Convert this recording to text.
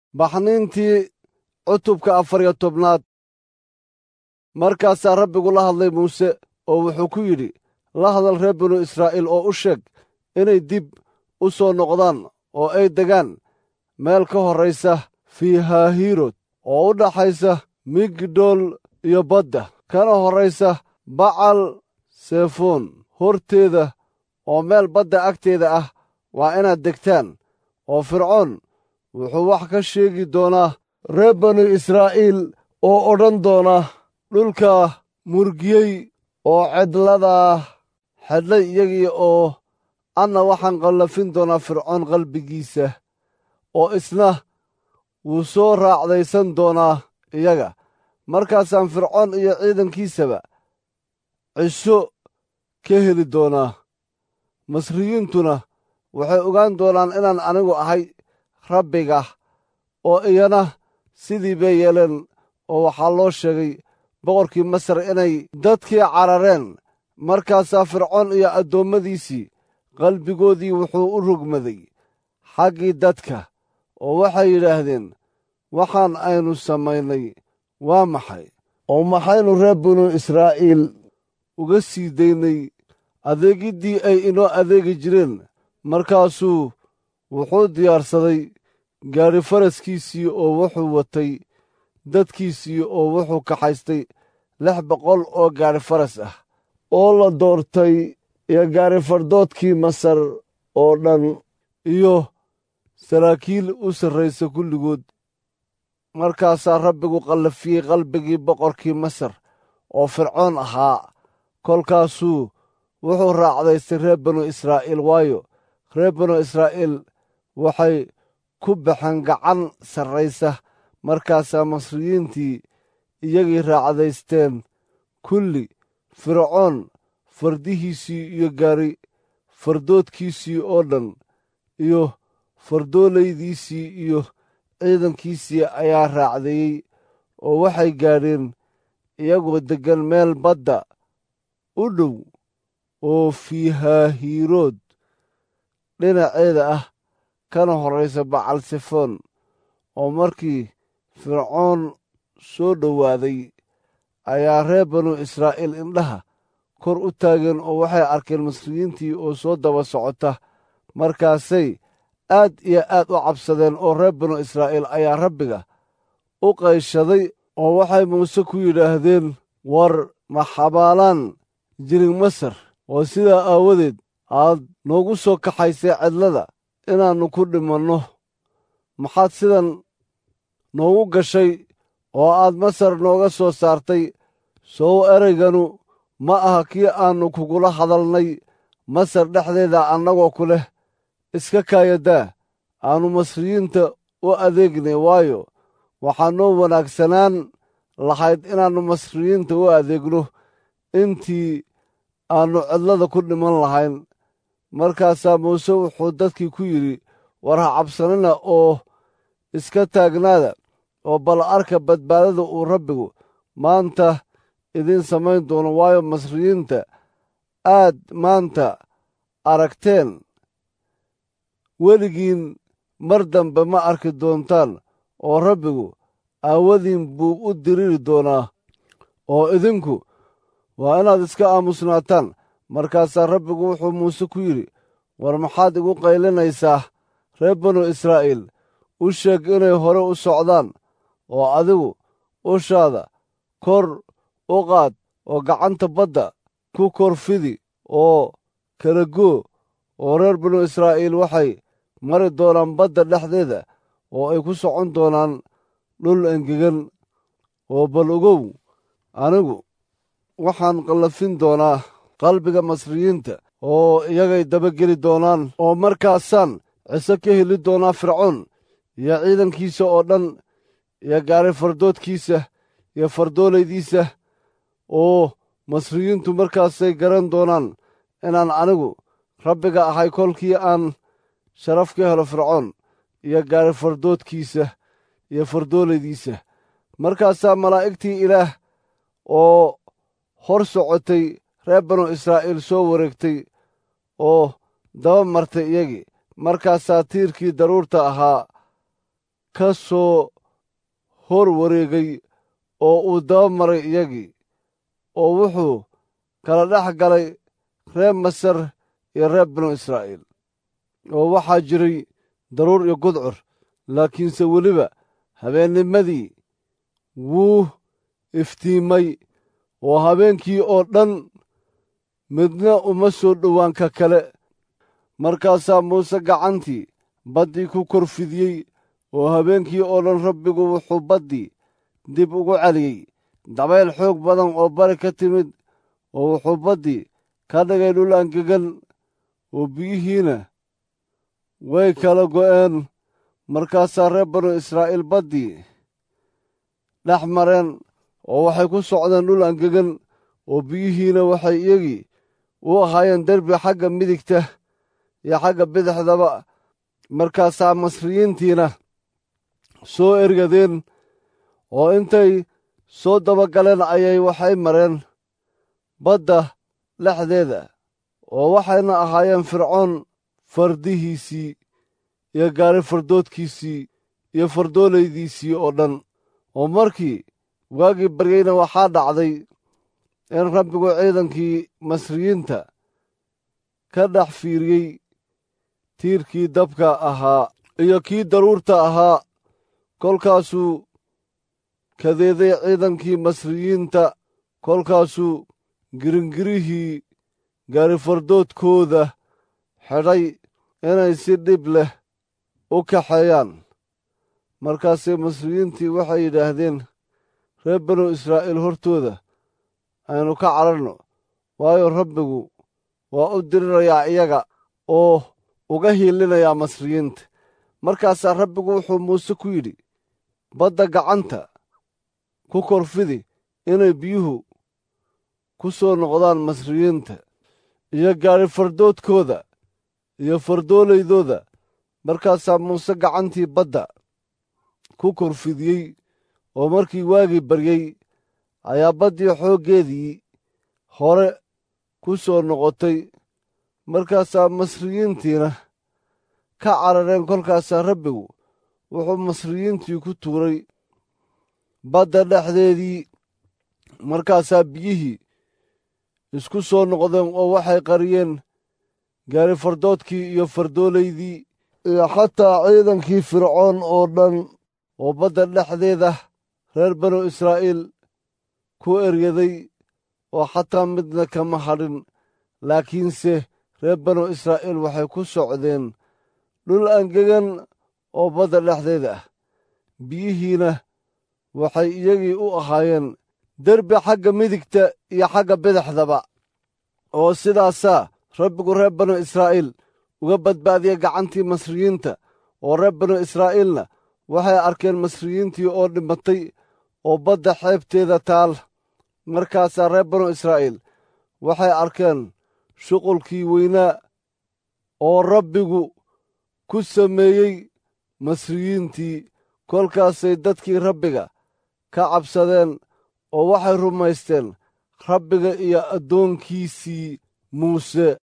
baxniintii cutubka afar iyo tobnaad markaasaa rabbigu la hadlay muuse oo wuxuu ku yidhi la hadal reer binu israa'iil oo u sheeg inay dib u soo noqdaan oo ay degaan meel ka horraysa fiihahiirod oo u dhaxaysa migdool iyo badda kana horraysa bacal sefoon horteeda oo meel badda agteeda ah waa inaad degtaan oo fircoon wuxuu wax ka sheegi doonaa reer banu israa'iil oo odhan doona dhulka murgiyey oo cedladaa xedlay iyagii oo anna waxaan qallafin doonaa fircoon qalbigiisa oo isna wuu soo raacdaysan doonaa iyaga markaasaan fircoon iyo ciidankiisaba cisho ka heli doonaa masriyiintuna waxay ogaan doonaan inaan anigu ahay rabbiga oo iyana sidii bay yeeleen oo waxaa loo sheegay boqorkii masar inay dadkii carareen markaasaa fircoon iyo addoommadiisii qalbigoodii wuxuu u rogmaday xaggii dadka oo waxay yidhaahdeen waxaan aynu samaynay waa maxay oo maxaynu reer binu israa'iil uga sii daynay adeegiddii ay inoo adeegi jireen markaasuu wuxuu diyaarsaday gaadhi faraskiisii oo wuxuu watay dadkiisii oo wuxuu kaxaystay lix boqol oo gaadhi faras ah oo la doortay iyo gaadhi fardoodkii masar oo dhan iyo saraakiil u sarraysa kulligood markaasaa rabbigu qallafiyey qalbigii boqorkii masar oo fircoon ahaa kolkaasuu wuxuu raacdaystay reer binu israa'iil waayo reer binu israa'iil waxay ku baxeen gacan sarraysa markaasaa masriyiintii iyagii raacdaysteen kulli fircoon fardihiisii iyo gaari fardoodkiisii oo dhan iyo fardoolaydiisii iyo ciidankiisii ayaa raacdeeyey oo waxay gaadheen iyagoo deggan meel badda u dhow oo fiihahiirood dhinaceeda ah kana horraysa bacalsefoon oo markii fircoon soo dhowaaday ayaa reer banu israa'iil indhaha kor u taageen oo waxay arkeen masriyiintii oo soo daba socota markaasay aad iyo aad u cabsadeen oo reer binu israa'iil ayaa rabbiga u qayshaday oo waxay muuse ku yidhaahdeen war ma xabaalaan jirin masar oo sidaa aawadeed aad noogu soo kaxaysay cedlada inaannu ku dhimanno maxaad sidan noogu gashay oo aad masar nooga soo saartay sow ereyganu ma aha kii aannu kugula hadalnay masar dhexdeeda annagoo ku leh iska kaayadaa aannu masriyiinta u adeegnay waayo waxaa noo wanaagsanaan lahayd inaannu masriyiinta u adeegno intii aannu cidlada ku dhiman lahayn markaasaa muuse wuxuu dadkii ku yidhi war ha cabsanina oo iska taagnaada oo bal arka badbaadada uu rabbigu maanta idiin samayn doono waayo masriyiinta aad maanta aragteen weligiin mar dambe ma arki doontaan oo rabbigu aawadiin buu u diriri doonaa oo idinku waa inaad iska aamusnaataan markaasaa rabbigu wuxuu muuse ku yidhi war maxaad igu qaylinaysaa reer banu israa'iil u sheeg inay hore u socdaan oo adigu ushaada kor u qaad oo gacanta badda ku kor fidi oo kala goo oo reer binu israa'iil waxay mari doonaan badda dhexdeeda oo ay ku socon doonaan dhul engegan oo bal ogow anigu waxaan qallafin doonaa qalbiga masriyiinta oo iyagay dabageli doonaan oo markaasaan ciso ka heli doonaa fircoon iyo ciidankiisa oo dhan iyo gaari fardoodkiisa iyo fardoolaydiisa oo masriyiintu markaasay garan doonaan inaan anigu rabbiga ahay kolkii aan sharaf ka helo fircoon iyo gaari fardoodkiisa iyo fardoolaydiisa markaasaa malaa'igtii ilaah oo hor socotay reer banu israa'iil soo wareegtay oo daba martay iyagii markaasaa tiirkii daruurta ahaa ka soo hor wareegay oo uu daba maray iyagii oo wuxuu kala dhex galay reer masar iyo reer binu israa'iil oo waxaa jiray daruur iyo gudcur laakiinse weliba habeennimadii wuu iftiimay oo habeenkii oo dhan midna uma soo dhowaan ka kale markaasaa muuse gacantii baddii ku kor fidiyey oo habeenkii oo dhan rabbigu wuxuu baddii dib ugu celiyey dabayl xoog badan oo bari ka timid oo wuxuu baddii ka dhigay dhul angegan oo biyihiina way kala go'een markaasaa reer banu israa'iil baddii dhex mareen oo waxay ku socdeen dhul angegan oo biyihiina waxay iyagii u ahaayeen derbi xagga midigta iyo xagga bidixdaba markaasaa masriyiintiina soo ergadeen oo intay soo dabagaleen ayay waxay mareen badda dhexdeeda oo waxayna ahaayeen fircoon fardihiisii iyo gaari fardoodkiisii iyo fardoolaydiisii oo dhan oo markii waagii baryeyna waxaa dhacday in rabbigu ciidankii masriyiinta ka dhex fiiriyey tiirkii dabka ahaa iyo kii daruurta ahaa kolkaasuu kadeeday ciidankii masriyiinta kolkaasuu giringirihii gaarifardoodkooda xidhay inay si dhib leh u kaxeeyaan markaasay masriyiintii waxay yidhaahdeen reer banu israa'iil hortooda aynu ka cararno waayo rabbigu waa u dirirayaa iyaga oo uga hiilinayaa masriyiinta markaasaa rabbigu wuxuu muuse ku yidhi badda gacanta ku korfidi inay biyuhu ku soo noqdaan masriyiinta iyo gaari fardoodkooda iyo fardoolaydooda markaasaa muuse gacantii badda ku korfidiyey oo markii waagii baryey ayaa baddii xooggeedii hore ku soo noqotay markaasaa masriyiintiina ka carareen kolkaasaa rabbigu wuxuu masriyiintii ku tuuray badda dhexdeedii markaasaa biyihii isku soo noqdeen oo waxay qariyeen gaari fardoodkii iyo fardoolaydii iyo xataa ciidankii fircoon oo dhan oo badda dhexdeeda reer banu israa'iil ku eryaday oo xataa midna kama hadhin laakiinse reer banu israa'iil waxay ku socdeen dhul angegan oo badda dhexdeeda ah biyihiina waxay iyagii u ahaayeen derbi xagga midigta iyo xagga bidixdaba oo sidaasaa rabbigu reer banu israa'iil uga badbaadiyey gacantii masriyiinta oo reer banu israa'iilna waxay arkeen masriyiintii oo dhimatay oo badda xeebteeda taal markaasaa reer banu israa'iil waxay arkeen shuqulkii weynaa oo rabbigu ku sameeyey masriyiintii kolkaasay dadkii rabbiga ka cabsadeen oo waxay rumaysteen rabbiga iyo addoonkiisii muuse